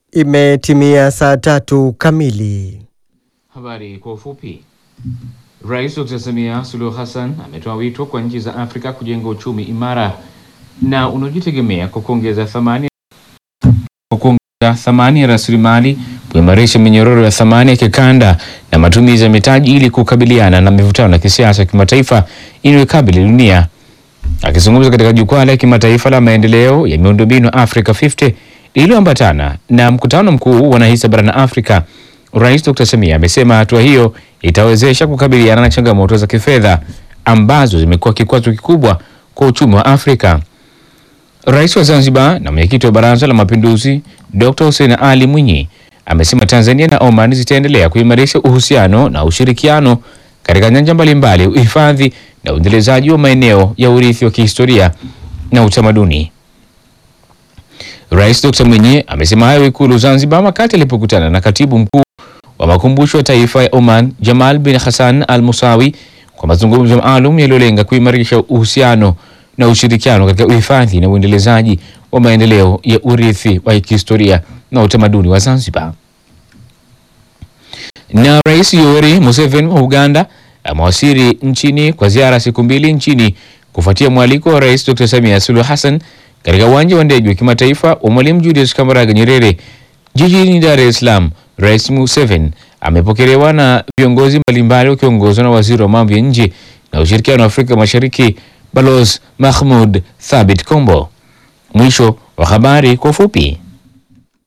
Imetimia saa tatu kamili. Habari kwa ufupi. Rais Dr. Samia Suluhu Hassan ametoa wito kwa nchi za Afrika kujenga uchumi imara na unaojitegemea kwa kuongeza thamani kwa kuongeza thamani ya rasilimali, kuimarisha minyororo ya thamani ya kikanda na matumizi ya mitaji ili kukabiliana na mivutano ya kisiasa ya kimataifa inayokabili dunia. Akizungumza katika jukwaa la kimataifa la maendeleo ya miundombinu Africa 50 lililoambatana na mkutano mkuu wanahisa barani Afrika, Rais Dr. Samia amesema hatua hiyo itawezesha kukabiliana na changamoto za kifedha ambazo zimekuwa kikwazo kikubwa kwa uchumi wa Afrika. Rais wa Zanzibar na mwenyekiti wa Baraza la Mapinduzi Dr. Hussein Ali Mwinyi amesema Tanzania na Oman zitaendelea kuimarisha uhusiano na ushirikiano katika nyanja mbalimbali, uhifadhi na uendelezaji wa maeneo ya urithi wa kihistoria na utamaduni. Rais Dr. Mwinyi amesema hayo Ikulu Zanzibar wakati alipokutana na katibu mkuu wa makumbusho ya taifa ya Oman Jamal bin Hassan Al Musawi kwa mazungumzo maalum yaliyolenga kuimarisha uhusiano na ushirikiano katika uhifadhi na uendelezaji wa maendeleo ya urithi wa kihistoria na utamaduni wa Zanzibar. Na Rais Yoweri Museveni wa Uganda amewasili nchini kwa ziara siku mbili nchini kufuatia mwaliko wa Rais Dr. Samia Suluhu Hassan katika uwanja wa ndege wa kimataifa wa Mwalimu Julius Kambarage Nyerere jijini Dar es Salaam. Rais Museveni amepokelewa na viongozi mbalimbali wakiongozwa na waziri wa mambo ya nje na ushirikiano wa Afrika Mashariki Balozi Mahmud Thabit Kombo. Mwisho wa habari kwa ufupi.